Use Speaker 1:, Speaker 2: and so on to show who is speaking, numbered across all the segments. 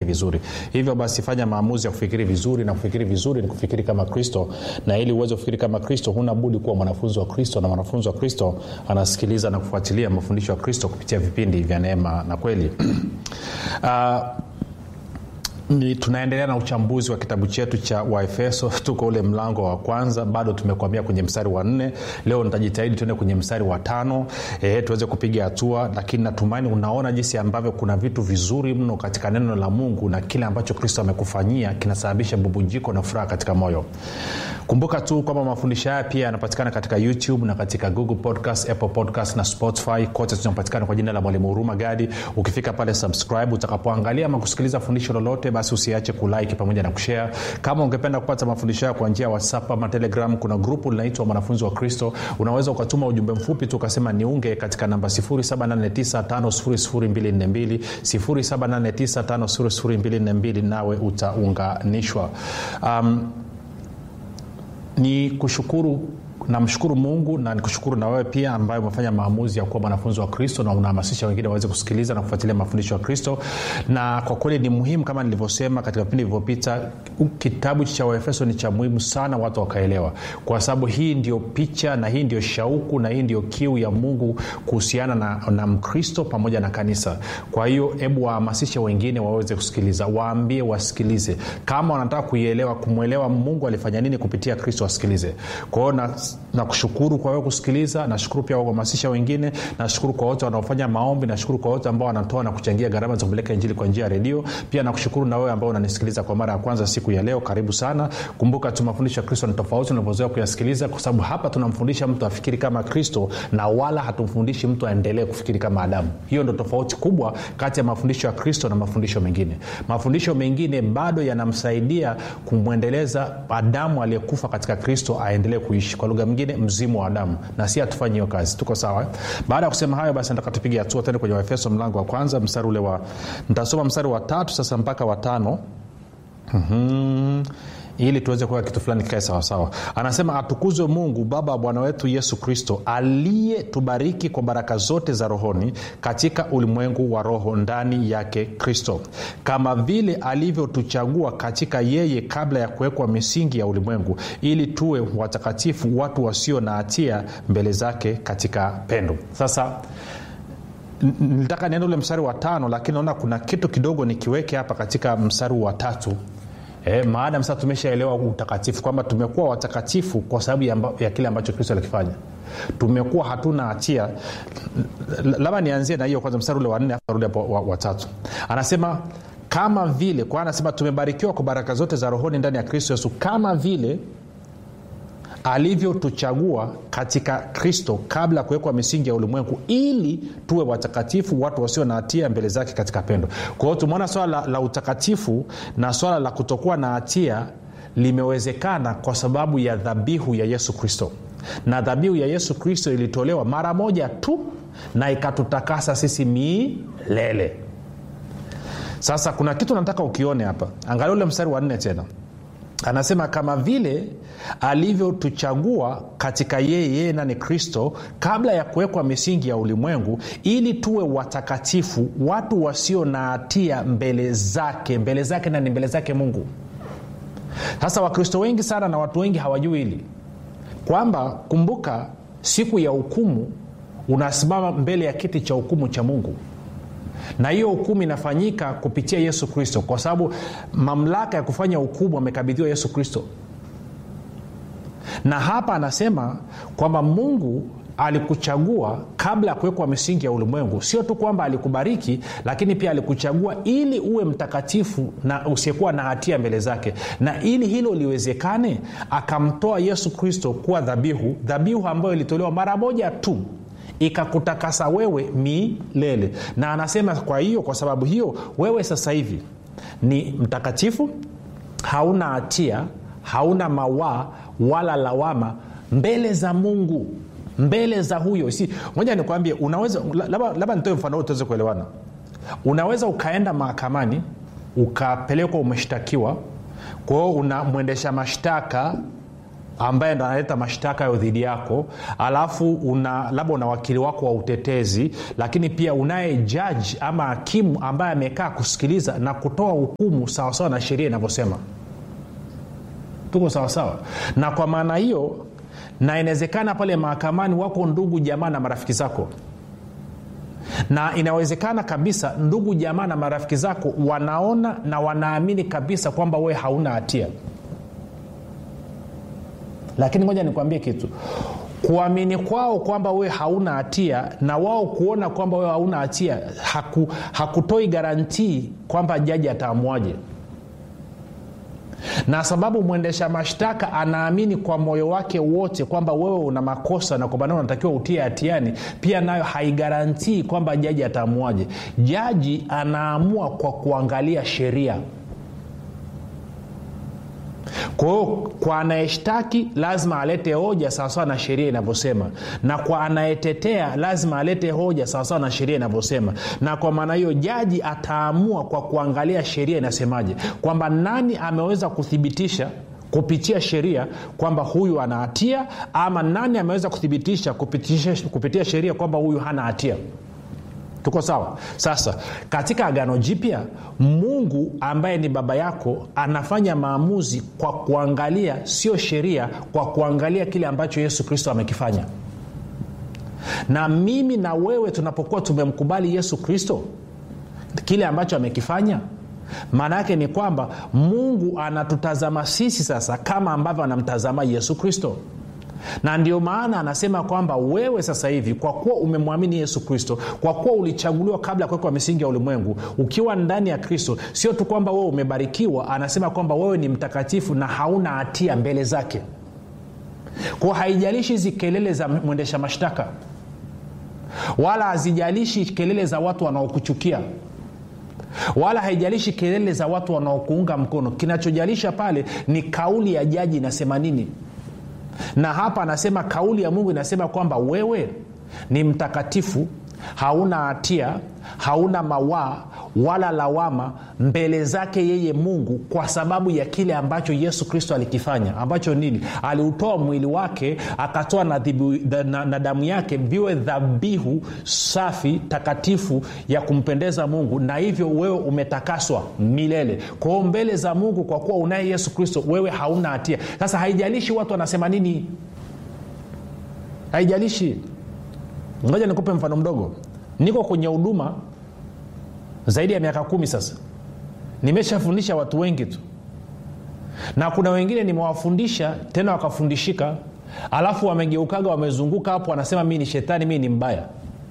Speaker 1: vizuri hivyo basi fanya maamuzi ya kufikiri vizuri na kufikiri vizuri ni kufikiri kama kristo na ili uweze kufikiri kama kristo huna budi kuwa mwanafunzi wa kristo na mwanafunzi wa kristo anasikiliza na kufuatilia mafundisho ya kristo kupitia vipindi vya neema na kweli uh, ni tunaendelea na uchambuzi wa kitabu chetu cha waefeso tuko ule mlango wa kwanza bado tumekwamia kwenye mstari wa nne leo nitajitahidi tuende kwenye mstari wa tano e, tuweze kupiga hatua lakini natumaini unaona jinsi ambavyo kuna vitu vizuri mno katika neno la mungu na kile ambacho kristo amekufanyia kinasababisha bubujiko na furaha katika moyo kumbuka tu kwamba mafundisho haya pia yanapatikana katika youtube na katika google podcast apple podcast na spotify kote tunapatikana kwa jina la mwalimu huruma gadi ukifika pale subscribe utakapoangalia ama kusikiliza fundisho lolote basi usiache kulike pamoja na kushare kama ungependa kupata mafundisho hayo kwa njia ya whatsapp ama telegram kuna grupu linaitwa mwanafunzi wa kristo unaweza ukatuma ujumbe mfupi tu ukasema niunge katika namba 7895242 7895242 nawe utaunganishwa um, ni kushukuru namshukuru mungu na nikushukuru na wewe pia ambaye umefanya maamuzi ya kuwa mwanafunzi wa kristo na unahamasisha wengine waweze kusikiliza na kufuatilia mafundisho ya kristo na kwa kweli ni muhimu kama nilivyosema katika vipindi vilivyopita kitabu cha waefeso ni cha muhimu sana watu wakaelewa kwa sababu hii ndio picha na hii ndio shauku na hii ndio kiu ya mungu kuhusiana na, na mkristo pamoja na kanisa kwa hiyo hebu wahamasishe wengine waweze kusikiliza waambie wasikilize kama wanataka kuielewa kumwelewa mungu alifanya nini kupitia kristo wasikilize kwa hiyo na nakushukuru kwa wewe kusikiliza nashukuru pia kuhamasisha wengine nashukuru kwa wote wanaofanya maombi nashukuru kwa wote ambao wanatoa na kuchangia gharama za kupeleka injili kwa njia ya redio pia nakushukuru na wewe ambao unanisikiliza kwa mara ya kwanza siku ya leo karibu sana kumbuka tu mafundisho ya kristo ni tofauti unavyozoea kuyasikiliza kwa sababu hapa tunamfundisha mtu afikiri kama kristo na wala hatumfundishi mtu aendelee kufikiri kama adamu hiyo ndo tofauti kubwa kati ya mafundisho ya kristo na mafundisho mengine mafundisho mengine bado yanamsaidia kumwendeleza adamu aliyekufa katika kristo aendelee kuishi kwa lugha mingine mzimu wa adamu na si hatufanyi hiyo kazi tuko sawa baada ya kusema hayo basi nataka tupige hatua tende kwenye waefeso mlango wa kwanza mstari ule wa nitasoma mstari wa tatu sasa mpaka watano mm-hmm ili tuweze kuwa kitu fulani kikae sawasawa anasema atukuzwe mungu baba wa bwana wetu yesu kristo aliyetubariki kwa baraka zote za rohoni katika ulimwengu wa roho ndani yake kristo kama vile alivyotuchagua katika yeye kabla ya kuwekwa misingi ya ulimwengu ili tuwe watakatifu watu wasio na hatia mbele zake katika pendo sasa nilitaka niende ule mstari wa tano lakini naona kuna kitu kidogo nikiweke hapa katika mstari wa tatu E, maadam sasa tumeshaelewa utakatifu kwamba tumekuwa watakatifu kwa sababu ya, ya kile ambacho kristo alikifanya tumekuwa hatuna hatia labda nianzie na hiyo kwanza mstari ule wanne rudi hapo watatu wa anasema kama vile kwa anasema tumebarikiwa kwa baraka zote za rohoni ndani ya kristo yesu kama vile alivyotuchagua katika kristo kabla ya kuwekwa misingi ya ulimwengu ili tuwe watakatifu watu wasio na hatia mbele zake katika pendo kwa hiyo tumeona swala la, la utakatifu na swala la kutokuwa na hatia limewezekana kwa sababu ya dhabihu ya yesu kristo na dhabihu ya yesu kristo ilitolewa mara moja tu na ikatutakasa sisi milele sasa kuna kitu nataka ukione hapa angalia ule mstari wa nne tena anasema kama vile alivyotuchagua katika yeye yeye nani kristo kabla ya kuwekwa misingi ya ulimwengu ili tuwe watakatifu watu wasio na hatia mbele zake mbele zake nani mbele zake mungu sasa wakristo wengi sana na watu wengi hawajui hili kwamba kumbuka siku ya hukumu unasimama mbele ya kiti cha hukumu cha mungu na hiyo hukumu inafanyika kupitia yesu kristo kwa sababu mamlaka ya kufanya hukumu amekabidhiwa yesu kristo na hapa anasema kwamba mungu alikuchagua kabla ya kuwekwa misingi ya ulimwengu sio tu kwamba alikubariki lakini pia alikuchagua ili uwe mtakatifu na usiyekuwa na hatia mbele zake na ili hilo liwezekane akamtoa yesu kristo kuwa dhabihu dhabihu ambayo ilitolewa mara moja tu ikakutakasa wewe milele na anasema kwa hiyo kwa sababu hiyo wewe sasa hivi ni mtakatifu hauna hatia hauna mawaa wala lawama mbele za mungu mbele za huyo si moja nikwambie unaweza labda nitoe mfano huu tuweze kuelewana unaweza ukaenda mahakamani ukapelekwa umeshtakiwa kwao una mwendesha mashtaka ambaye ndo analeta mashtaka hayo dhidi yako alafu una labda una wakili wako wa utetezi lakini pia unaye jaji ama hakimu ambaye amekaa kusikiliza na kutoa hukumu sawasawa na sheria inavyosema tuko sawasawa na kwa maana hiyo na inawezekana pale mahakamani wako ndugu jamaa na marafiki zako na inawezekana kabisa ndugu jamaa na marafiki zako wanaona na wanaamini kabisa kwamba wewe hauna hatia lakini ngoja nikwambie kitu kuamini kwao kwamba wewe hauna hatia na wao kuona kwamba wewe hauna hatia haku, hakutoi garantii kwamba jaji ataamuaje na sababu mwendesha mashtaka anaamini kwa moyo wake wote kwamba wewe una makosa na kwamba nao unatakiwa utie hatiani pia nayo haigarantii kwamba jaji ataamuaje jaji anaamua kwa kuangalia sheria kwa hiyo kwa anayeshtaki lazima alete hoja sawasawa na sheria inavyosema na kwa anayetetea lazima alete hoja sawasawa na sheria inavyosema na kwa maana hiyo jaji ataamua kwa kuangalia sheria inasemaje kwamba nani ameweza kuthibitisha kupitia sheria kwamba huyu ana hatia ama nani ameweza kuthibitisha kupitia, kupitia sheria kwamba huyu hana hatia tuko sawa sasa katika agano jipya mungu ambaye ni baba yako anafanya maamuzi kwa kuangalia sio sheria kwa kuangalia kile ambacho yesu kristo amekifanya na mimi na wewe tunapokuwa tumemkubali yesu kristo kile ambacho amekifanya maana yake ni kwamba mungu anatutazama sisi sasa kama ambavyo anamtazama yesu kristo na ndio maana anasema kwamba wewe sasa hivi kwa kuwa umemwamini yesu kristo kwa kuwa ulichaguliwa kabla ya kuwekwa misingi ya ulimwengu ukiwa ndani ya kristo sio tu kwamba wewe umebarikiwa anasema kwamba wewe ni mtakatifu na hauna hatia mbele zake kwao haijalishi hizi kelele za mwendesha mashtaka wala hazijalishi kelele za watu wanaokuchukia wala haijalishi kelele za watu wanaokuunga mkono kinachojalisha pale ni kauli ya jaji inasema nini na hapa anasema kauli ya mungu inasema kwamba wewe ni mtakatifu hauna hatia hauna mawaa wala lawama mbele zake yeye mungu kwa sababu ya kile ambacho yesu kristo alikifanya ambacho nini aliutoa mwili wake akatoa na, dhibu, na, na damu yake viwe dhabihu safi takatifu ya kumpendeza mungu na hivyo wewe umetakaswa milele kwao mbele za mungu kwa kuwa unaye yesu kristo wewe hauna hatia sasa haijalishi watu wanasema nini haijalishi ngoja nikupe mfano mdogo niko kwenye huduma zaidi ya miaka kumi sasa nimeshafundisha watu wengi tu na kuna wengine nimewafundisha tena wakafundishika alafu wamegeukaga wamezunguka hapo wanasema mii ni shetani mii ni mbaya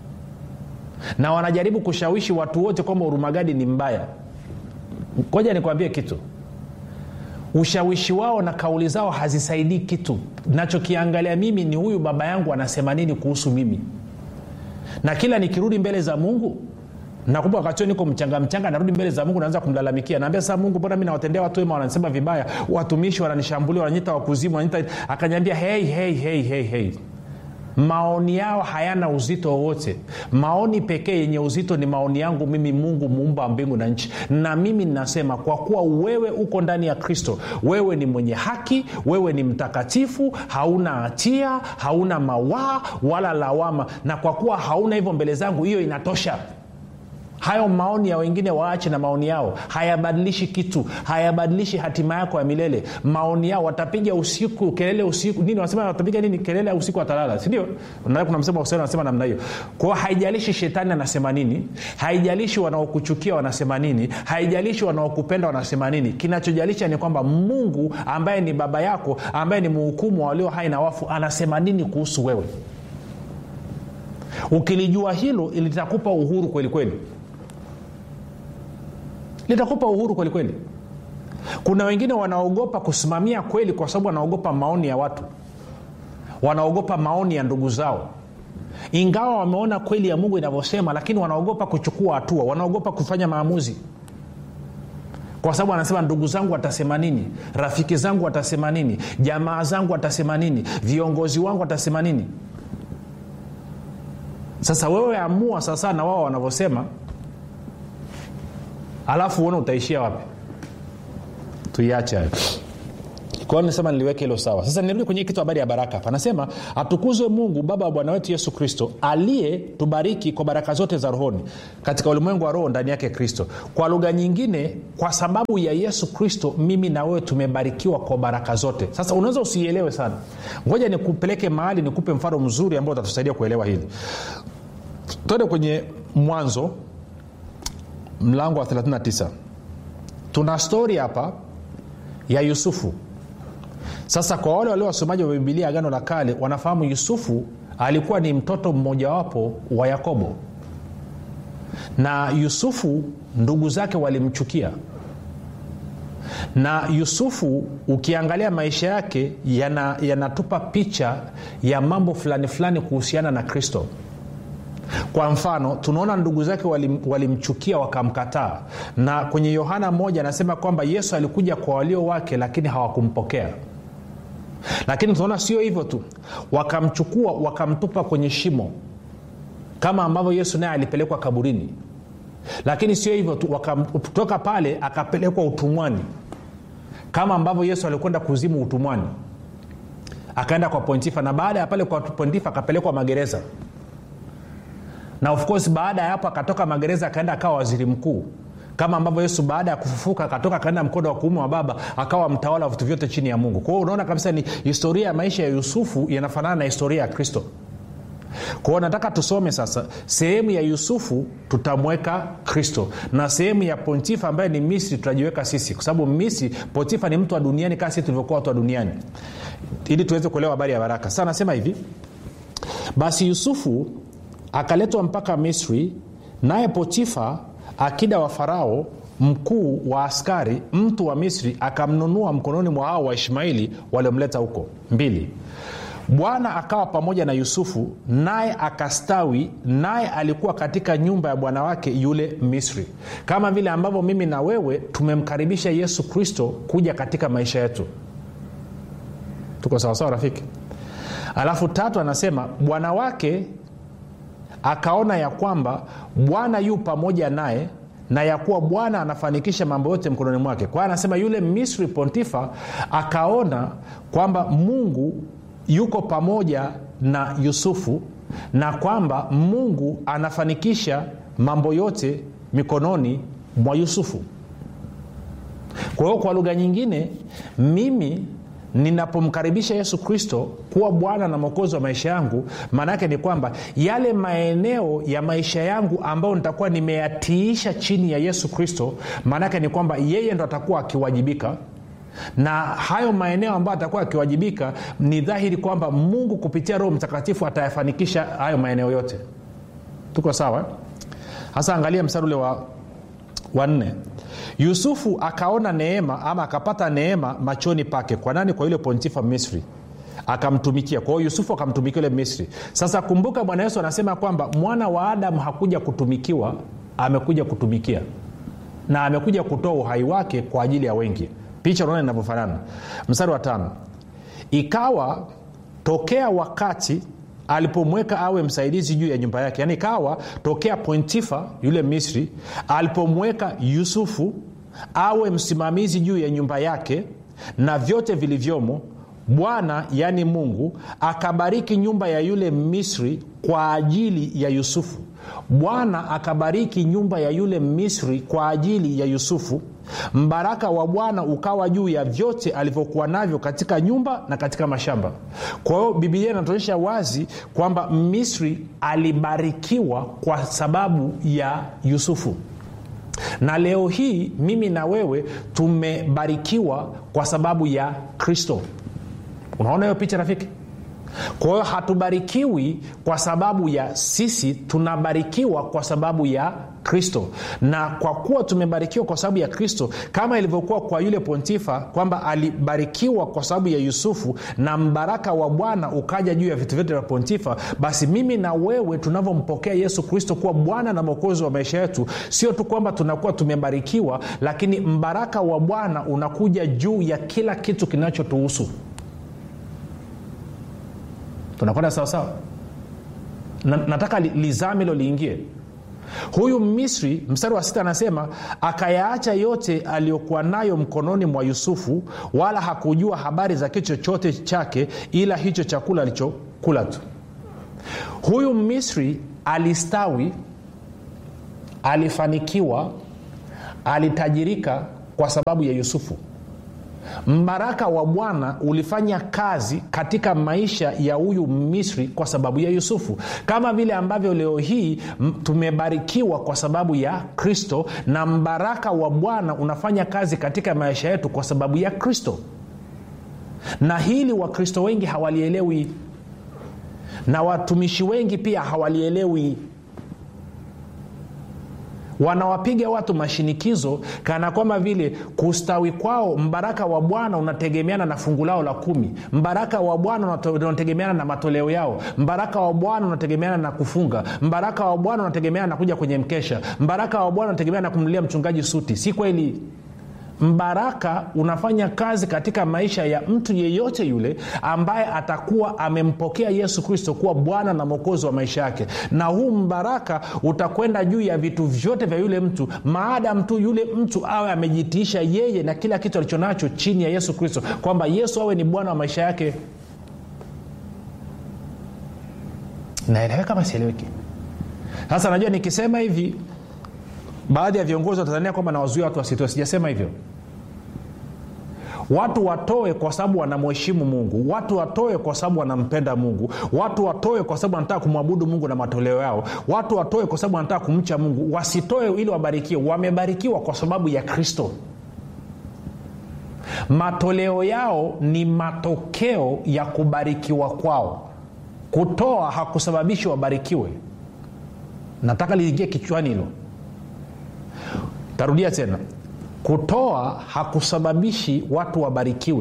Speaker 1: na wanajaribu kushawishi watu wote kwamba urumagadi ni mbaya koja nikwambie kitu ushawishi wao na kauli zao hazisaidii kitu nachokiangalia mimi ni huyu baba yangu anasema nini kuhusu mimi na kila nikirudi mbele za mungu nakumbuka wakati niko mchanga mchanga narudi mbele za mungu naanza kumlalamikia naambia sasa mungu mbona mi nawatendea watu wema wananisema vibaya watumishi wananishambulia wananyita wakuzimu wananyita akanyambia hei hei hei hei hei maoni yao hayana uzito wowote maoni pekee yenye uzito ni maoni yangu mimi mungu muumba wa mbingu na nchi na mimi ninasema kwa kuwa wewe uko ndani ya kristo wewe ni mwenye haki wewe ni mtakatifu hauna hatia hauna mawaa wala lawama na kwa kuwa hauna hivyo mbele zangu hiyo inatosha hayo maoni ya wengine waache na maoni yao hayabadilishi kitu hayabadilishi hatima yako ya milele maoni yao watapiga usiku kelele usiku nini wanasema watapiga nini kelele usiku watalala sindio kuna msemo wa anasema namna hiyo kwao haijalishi shetani anasema nini haijalishi wanaokuchukia wanasema nini haijalishi wanaokupenda wanasema nini kinachojalisha ni kwamba mungu ambaye ni baba yako ambaye ni muhukumu wa walio hai na wafu anasema nini kuhusu wewe ukilijua hilo litakupa uhuru kweli kweli litakupa uhuru kweli kweli kuna wengine wanaogopa kusimamia kweli kwa sababu wanaogopa maoni ya watu wanaogopa maoni ya ndugu zao ingawa wameona kweli ya mungu inavyosema lakini wanaogopa kuchukua hatua wanaogopa kufanya maamuzi kwa sababu anasema ndugu zangu watasema nini rafiki zangu watasema nini jamaa zangu watasema nini viongozi wangu watasema nini sasa wewe amua sasa na wao wanavyosema alafu uone utaishia wapi tuiache hayo kwao nisema niliweke hilo sawa sasa nirudi kwenye kitu habari ya baraka hapa anasema atukuzwe mungu baba wa bwana wetu yesu kristo aliyetubariki kwa baraka zote za rohoni katika ulimwengu wa roho ndani yake kristo kwa lugha nyingine kwa sababu ya yesu kristo mimi na wewe tumebarikiwa kwa baraka zote sasa unaweza usiielewe sana ngoja nikupeleke mahali nikupe mfano mzuri ambao utatusaidia kuelewa hili twende kwenye mwanzo mlango wa 39 tuna stori hapa ya yusufu sasa kwa wale walio wasomaji wa bibilia agano la kale wanafahamu yusufu alikuwa ni mtoto mmojawapo wa yakobo na yusufu ndugu zake walimchukia na yusufu ukiangalia maisha yake yanatupa yana picha ya mambo fulani fulani kuhusiana na kristo kwa mfano tunaona ndugu zake walimchukia wali wakamkataa na kwenye yohana moja anasema kwamba yesu alikuja kwa walio wake lakini hawakumpokea lakini tunaona sio hivyo tu wakamchukua wakamtupa kwenye shimo kama ambavyo yesu naye alipelekwa kaburini lakini sio hivyo tu kutoka pale akapelekwa utumwani kama ambavyo yesu alikwenda kuzimu utumwani akaenda kwa pontifa na baada ya pale kwa pontifa akapelekwa magereza na of course baada ya hapo akatoka magereza akaenda akawa waziri mkuu kama ambavyo yesu baada ya kufufuka akatoka akaenda mkono wa kuume wa baba akawa mtawala wa vitu vyote chini ya mungu kwa hiyo unaona kabisa ni historia ya maisha ya yusufu yanafanana na historia ya kristo kwa hiyo nataka tusome sasa sehemu ya yusufu tutamweka kristo na sehemu ya pontifa ambaye ni misri tutajiweka sisi kwa sababu misri pontifa ni mtu wa duniani kaa sisi tulivyokuwa watu wa duniani ili tuweze kuelewa habari ya baraka sasa anasema hivi basi yusufu akaletwa mpaka misri naye potifa akida wa farao mkuu wa askari mtu wa misri akamnunua mkononi mwa hao waishmaili waliomleta huko mbili bwana akawa pamoja na yusufu naye akastawi naye alikuwa katika nyumba ya bwana wake yule misri kama vile ambavyo mimi na wewe tumemkaribisha yesu kristo kuja katika maisha yetu tuko sawasawa rafiki alafu tatu anasema bwana wake akaona ya kwamba bwana yu pamoja naye na ya kuwa bwana anafanikisha mambo yote mkononi mwake kwa hiyo anasema yule misri pontifa akaona kwamba mungu yuko pamoja na yusufu na kwamba mungu anafanikisha mambo yote mikononi mwa yusufu kwa hiyo kwa lugha nyingine mimi ninapomkaribisha yesu kristo kuwa bwana na mwokozi wa maisha yangu maana yake ni kwamba yale maeneo ya maisha yangu ambayo nitakuwa nimeyatiisha chini ya yesu kristo maana yake ni kwamba yeye ndo atakuwa akiwajibika na hayo maeneo ambayo atakuwa akiwajibika ni dhahiri kwamba mungu kupitia roho mtakatifu atayafanikisha hayo maeneo yote tuko sawa hasa angalia mstari ule wa wanne yusufu akaona neema ama akapata neema machoni pake kwa nani kwa yule pontifa misri akamtumikia kwa hiyo yusufu akamtumikia yule misri sasa kumbuka bwana yesu anasema kwamba mwana wa adamu hakuja kutumikiwa amekuja kutumikia na amekuja kutoa uhai wake kwa ajili ya wengi picha unaona inavyofanana mstari wa tano ikawa tokea wakati alipomweka awe msaidizi juu ya nyumba yake yaani ikawa tokea pontifa yule misri alipomweka yusufu awe msimamizi juu ya nyumba yake na vyote vilivyomo bwana yaani mungu akabariki nyumba ya yule misri kwa ajili ya yusufu bwana akabariki nyumba ya yule misri kwa ajili ya yusufu mbaraka wa bwana ukawa juu ya vyote alivyokuwa navyo katika nyumba na katika mashamba kwa hiyo bibilia inatuonyesha wazi kwamba misri alibarikiwa kwa sababu ya yusufu na leo hii mimi na wewe tumebarikiwa kwa sababu ya kristo unaona hiyo picha rafiki kwa hiyo hatubarikiwi kwa sababu ya sisi tunabarikiwa kwa sababu ya kristo na kwa kuwa tumebarikiwa kwa sababu ya kristo kama ilivyokuwa kwa yule pontifa kwamba alibarikiwa kwa sababu ya yusufu na mbaraka wa bwana ukaja juu ya vitu vyote vya pontifa basi mimi na wewe tunavyompokea yesu kristo kuwa bwana na mwokozi wa maisha yetu sio tu kwamba tunakuwa tumebarikiwa lakini mbaraka wa bwana unakuja juu ya kila kitu kinachotuhusu tunakwenda sawasawa na, nataka li, lizame hilo liingie huyu misri mstari wa sita anasema akayaacha yote aliyokuwa nayo mkononi mwa yusufu wala hakujua habari za kitu chochote chake ila hicho chakula alichokula tu huyu misri alistawi alifanikiwa alitajirika kwa sababu ya yusufu mbaraka wa bwana ulifanya kazi katika maisha ya huyu misri kwa sababu ya yusufu kama vile ambavyo leo hii m- tumebarikiwa kwa sababu ya kristo na mbaraka wa bwana unafanya kazi katika maisha yetu kwa sababu ya kristo na hili wakristo wengi hawalielewi na watumishi wengi pia hawalielewi wanawapiga watu mashinikizo kana kwamba vile kustawi kwao mbaraka wa bwana unategemeana na fungu lao la kumi mbaraka wa bwana unato- unategemeana na matoleo yao mbaraka wa bwana unategemeana na kufunga mbaraka wa bwana unategemeana na kuja kwenye mkesha mbaraka wa bwana unategemeana na kumnulia mchungaji suti si kweli mbaraka unafanya kazi katika maisha ya mtu yeyote yule ambaye atakuwa amempokea yesu kristo kuwa bwana na mwokozi wa maisha yake na huu mbaraka utakwenda juu ya vitu vyote vya yule mtu maadam tu yule mtu awe amejitiisha yeye na kila kitu alichonacho chini ya yesu kristo kwamba yesu awe ni bwana wa maisha yake naeleweka kama sieleweki sasa najua nikisema hivi baadhi ya viongozi wa tanzania kwamba nawazuia watu wasitoe sijasema hivyo watu watoe kwa sababu wanamheshimu mungu watu watoe kwa sababu wanampenda mungu watu watoe kwa sababu wanataka kumwabudu mungu na matoleo yao watu watoe kwa sababu wanataka kumcha mungu wasitoe ili wabarikiwe wamebarikiwa kwa sababu ya kristo matoleo yao ni matokeo ya kubarikiwa kwao kutoa hakusababishi wabarikiwe nataka liingie kichwani hilo tarudia tena kutoa hakusababishi watu wabarikiwe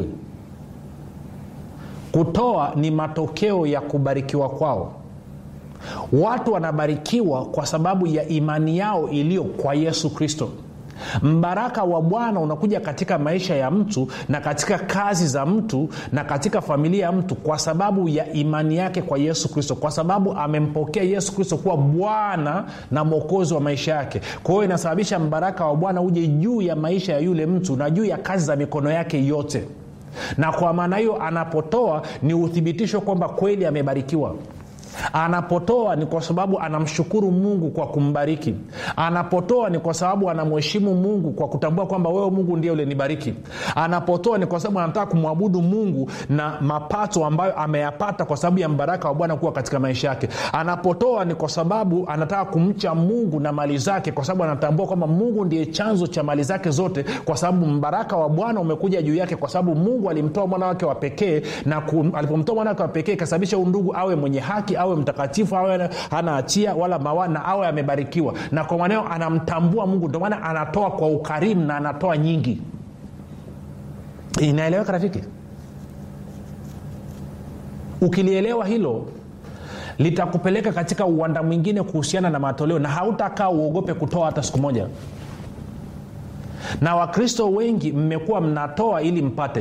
Speaker 1: kutoa ni matokeo ya kubarikiwa kwao watu wanabarikiwa kwa sababu ya imani yao iliyo kwa yesu kristo mbaraka wa bwana unakuja katika maisha ya mtu na katika kazi za mtu na katika familia ya mtu kwa sababu ya imani yake kwa yesu kristo kwa sababu amempokea yesu kristo kuwa bwana na mwokozi wa maisha yake kwa hiyo inasababisha mbaraka wa bwana uje juu ya maisha ya yule mtu na juu ya kazi za mikono yake yote na kwa maana hiyo anapotoa ni uthibitisho kwamba kweli amebarikiwa anapotoa ni kwa sababu anamshukuru mungu kwa kumbariki anapotoa ni kwa sababu anamheshimu mungu kwa kutambua kwamba wewe mungu ndiye ulinibariki anapotoa ni kwa sababu anataka kumwabudu mungu na mapato ambayo ameyapata kwa sababu ya mbaraka wa bwana kuwa katika maisha yake anapotoa ni kwa sababu anataka kumcha mungu na mali zake kwa sababu anatambua kwamba mungu ndiye chanzo cha mali zake zote kwa sababu mbaraka wa bwana umekuja juu yake kwa sababu mungu alimtoa mwana wake wa pekee na ku, alipomtoa mwana wake wa pekee ikasababisha undugu awe mwenye haki awe mtakatifu awe hana hatia wala mawa na awe amebarikiwa na kwa maneo anamtambua mungu ndio maana anatoa kwa ukarimu na anatoa nyingi inaeleweka rafiki ukilielewa hilo litakupeleka katika uwanda mwingine kuhusiana na matoleo na hautakaa uogope kutoa hata siku moja na wakristo wengi mmekuwa mnatoa ili mpate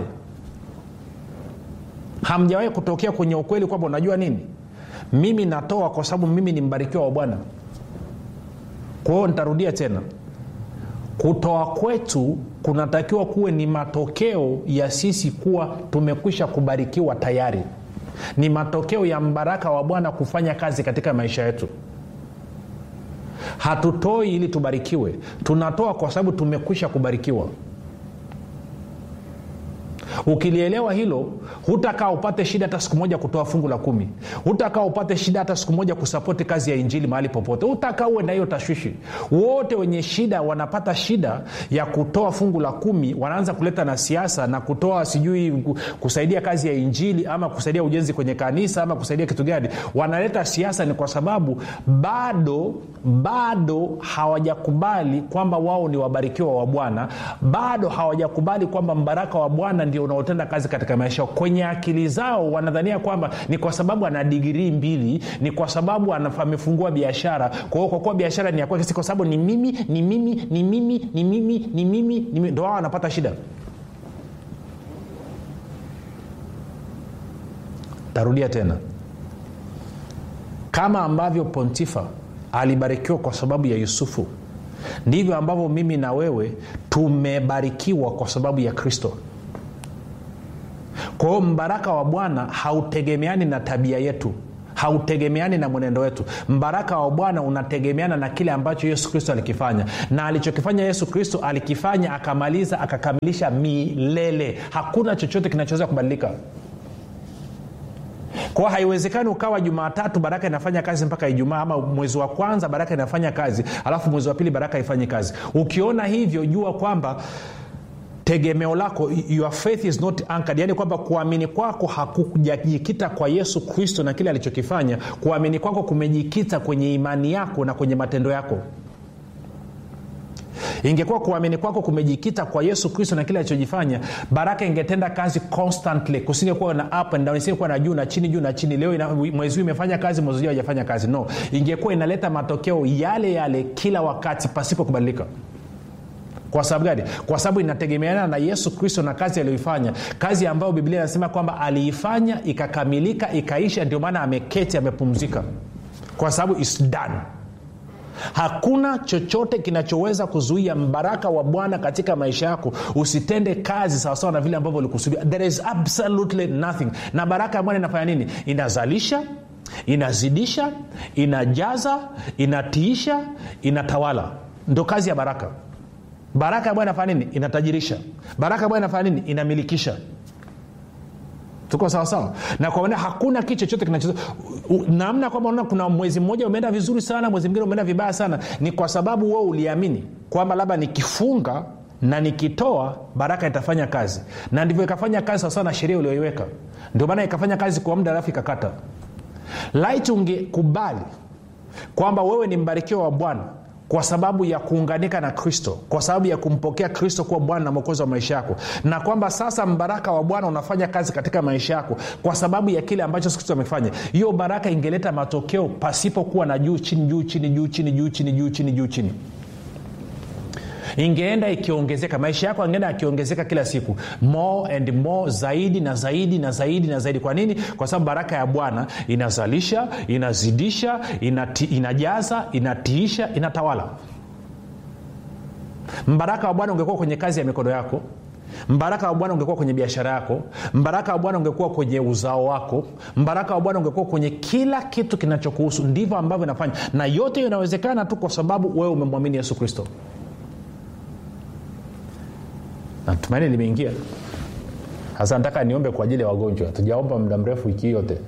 Speaker 1: hamjawahi kutokea kwenye ukweli kwamba unajua nini mimi natoa kwa sababu mimi ni mbarikiwa wa bwana kwa hiyo nitarudia tena kutoa kwetu kunatakiwa kuwe ni matokeo ya sisi kuwa tumekwisha kubarikiwa tayari ni matokeo ya mbaraka wa bwana kufanya kazi katika maisha yetu hatutoi ili tubarikiwe tunatoa kwa sababu tumekwisha kubarikiwa ukilielewa hilo hutakaa upate shida hata siku moja kutoa fungu la kumi hutakaa upate shida hata siku moja kusapoti kazi ya injili mahali popote hutakaa uwe na hiyo tashwishi wote wenye shida wanapata shida ya kutoa fungu la kumi wanaanza kuleta na siasa na kutoa sijui kusaidia kazi ya injili ama kusaidia ujenzi kwenye kanisa ama kusaidia kitu gani wanaleta siasa ni kwa sababu bado bado hawajakubali kwamba wao ni wabarikiwa wa bwana bado hawajakubali kwamba mbaraka wa bwana ndio unaotenda kazi katika maisha yao kwenye akili zao wanadhania kwamba ni kwa sababu ana digirii mbili ni kwa sababu amefungua biashara kwa hiyo kwa kuwa biashara ni ya kwake si kwa sababu ni mimi ni mimi ni mimi ni mimi ni mimi ni mimi ndo wao wanapata shida tarudia tena kama ambavyo pontifa alibarikiwa kwa sababu ya yusufu ndivyo ambavyo mimi na wewe tumebarikiwa kwa sababu ya kristo kwa hiyo mbaraka wa bwana hautegemeani na tabia yetu hautegemeani na mwenendo wetu mbaraka wa bwana unategemeana na kile ambacho yesu kristo alikifanya na alichokifanya yesu kristo alikifanya akamaliza akakamilisha milele hakuna chochote kinachoweza kubadilika kwao haiwezekani ukawa jumatatu baraka inafanya kazi mpaka ijumaa ama mwezi wa kwanza baraka inafanya kazi alafu mwezi wa pili baraka haifanyi kazi ukiona hivyo jua kwamba tegemeo lako your faith is not anchored yani kwamba kuamini kwako hakujajikita kwa yesu kristo na kile alichokifanya kuamini kwako kumejikita kwenye imani yako na kwenye matendo yako ingekuwa kuamini kwako kumejikita kwa yesu kristo na kile alichojifanya baraka ingetenda kazi constantly kusingekuwa na up and down isingekuwa na juu na chini juu na chini leo ina, mwezi huu imefanya kazi mwezi ujao haijafanya kazi no ingekuwa inaleta matokeo yale yale kila wakati pasipo kubadilika kwa sababu gani kwa sababu inategemeana na yesu kristo na kazi aliyoifanya kazi ambayo biblia inasema kwamba aliifanya ikakamilika ikaisha ndio maana ameketi amepumzika kwa sababu is done hakuna chochote kinachoweza kuzuia mbaraka wa bwana katika maisha yako usitende kazi sawasawa na vile ambavyo ulikusudia there is absolutely nothing na baraka ya bwana inafanya nini inazalisha inazidisha inajaza inatiisha inatawala ndo kazi ya baraka baraka ya bwana inafanya nini inatajirisha baraka ya bwana inafanya nini inamilikisha tuko sawasawa na kwa maana hakuna kitu chochote kinacho namna kwamba unaona kuna mwezi mmoja umeenda vizuri sana mwezi mwingine umeenda vibaya sana ni kwa sababu wewe uliamini kwamba labda nikifunga na nikitoa baraka itafanya kazi na ndivyo ikafanya kazi sawasawa na sheria ulioiweka ndio maana ikafanya kazi kwa muda alafu ikakata laiti ungekubali kwamba wewe ni mbarikiwa wa bwana kwa sababu ya kuunganika na kristo kwa sababu ya kumpokea kristo kuwa bwana na mwokozi wa maisha yako na kwamba sasa mbaraka wa bwana unafanya kazi katika maisha yako kwa sababu ya kile ambacho kristo amefanya hiyo baraka ingeleta matokeo pasipokuwa na juu chini juu chini juu chini juu chini juu chini juu chini ingeenda ikiongezeka maisha yako angeenda yakiongezeka kila siku more and more zaidi na zaidi na zaidi na zaidi kwa nini kwa sababu baraka ya bwana inazalisha inazidisha inati, inajaza inatiisha inatawala mbaraka wa bwana ungekuwa kwenye kazi ya mikono yako mbaraka wa bwana ungekuwa kwenye biashara yako mbaraka wa bwana ungekuwa kwenye uzao wako mbaraka wa bwana ungekuwa kwenye kila kitu kinachokuhusu ndivyo ambavyo inafanya na yote hiyo inawezekana tu kwa sababu wewe umemwamini yesu kristo natumaini limeingia sasa nataka niombe kwa ajili ya wagonjwa tujaomba muda mrefu wiki yote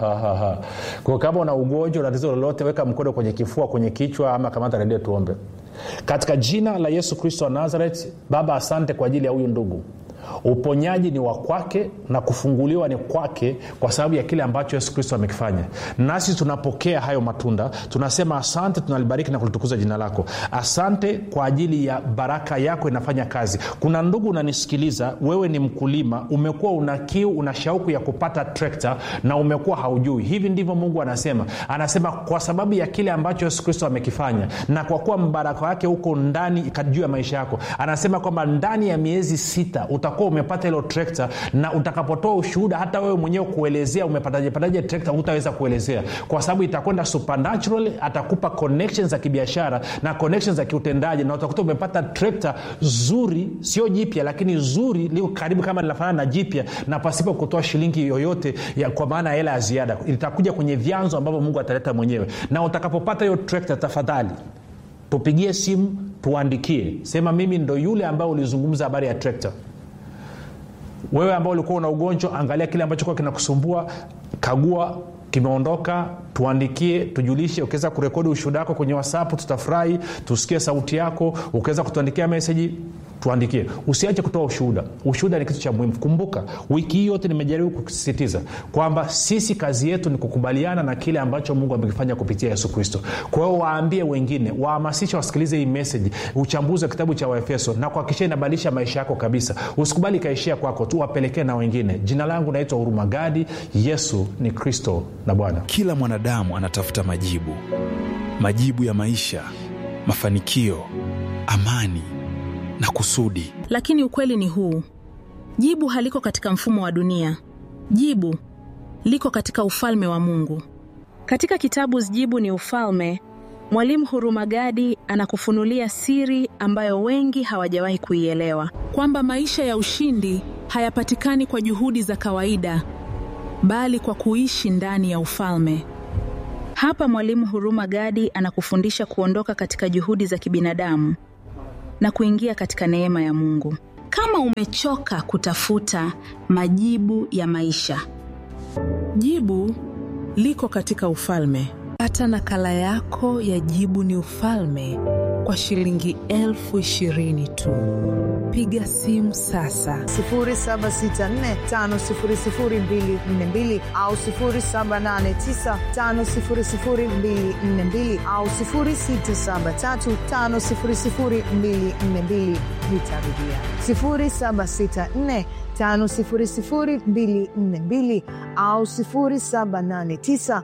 Speaker 1: kwa kama una ugonjwa na tatizo lolote weka mkono kwenye kifua kwenye kichwa ama kamata redio tuombe katika jina la yesu kristo wa nazaret baba asante kwa ajili ya huyu ndugu uponyaji ni wa kwake na kufunguliwa ni kwake kwa sababu ya kile ambacho yesu kristo amekifanya nasi tunapokea hayo matunda tunasema asante tunalibariki na kulitukuza jina lako asante kwa ajili ya baraka yako inafanya kazi kuna ndugu unanisikiliza wewe ni mkulima umekuwa una kiu una shauku ya kupata trekta na umekuwa haujui hivi ndivyo mungu anasema anasema kwa sababu ya kile ambacho yesu kristo amekifanya na kwa kuwa mbaraka wake huko ndani juu ya maisha yako anasema kwamba ndani ya miezi sita utakuwa umepata hilo trekta na utakapotoa ushuhuda hata wewe mwenyewe kuelezea umepatajepataje trekta hutaweza kuelezea kwa sababu itakwenda supernatural atakupa connection za kibiashara na connection za kiutendaji na utakuta umepata trekta zuri sio jipya lakini zuri liko karibu kama linafanana na jipya na pasipo kutoa shilingi yoyote ya, kwa maana ya hela ya ziada itakuja kwenye vyanzo ambavyo mungu ataleta mwenyewe na utakapopata hiyo trekta tafadhali tupigie simu tuandikie sema mimi ndo yule ambaye ulizungumza habari ya trekta wewe ambao ulikuwa una ugonjwa angalia kile ambacho kuwa kinakusumbua kagua kimeondoka tuandikie tujulishe ukiweza kurekodi ushuhuda wako kwenye whatsapp tutafurahi tusikie sauti yako ukiweza kutuandikia meseji tuandikie usiache kutoa ushuhuda ushuhuda ni kitu cha muhimu kumbuka wiki hii yote nimejaribu kusisitiza kwamba sisi kazi yetu ni kukubaliana na kile ambacho mungu amekifanya kupitia yesu kristo kwa hiyo waambie wengine wahamasishe wasikilize hii meseji uchambuzi wa kitabu cha waefeso na kuhakikisha inabadilisha maisha yako kabisa usikubali ikaishia kwako tu wapelekee na wengine jina langu naitwa huruma gadi yesu ni kristo na bwana
Speaker 2: kila mwanadamu anatafuta majibu majibu ya maisha mafanikio amani na kusudi
Speaker 3: lakini ukweli ni huu jibu haliko katika mfumo wa dunia jibu liko katika ufalme wa mungu
Speaker 4: katika kitabu jibu ni ufalme
Speaker 3: Mwalimu Hurumagadi anakufunulia siri ambayo wengi hawajawahi kuielewa,
Speaker 4: kwamba maisha ya ushindi hayapatikani kwa juhudi za kawaida, bali kwa kuishi ndani ya ufalme.
Speaker 3: Hapa Mwalimu Hurumagadi anakufundisha kuondoka katika juhudi za kibinadamu na kuingia katika neema ya Mungu. Kama umechoka kutafuta majibu ya maisha,
Speaker 4: Jibu liko katika ufalme. Pata nakala yako ya Jibu ni Ufalme kwa shilingi elfu ishirini tu. Piga simu sasa
Speaker 5: 0764500242 au 0789500242 au 0673500242. Nitarudia 0764 500242 au 0789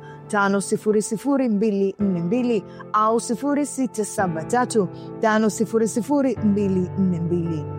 Speaker 5: 500242 au 0673 500242.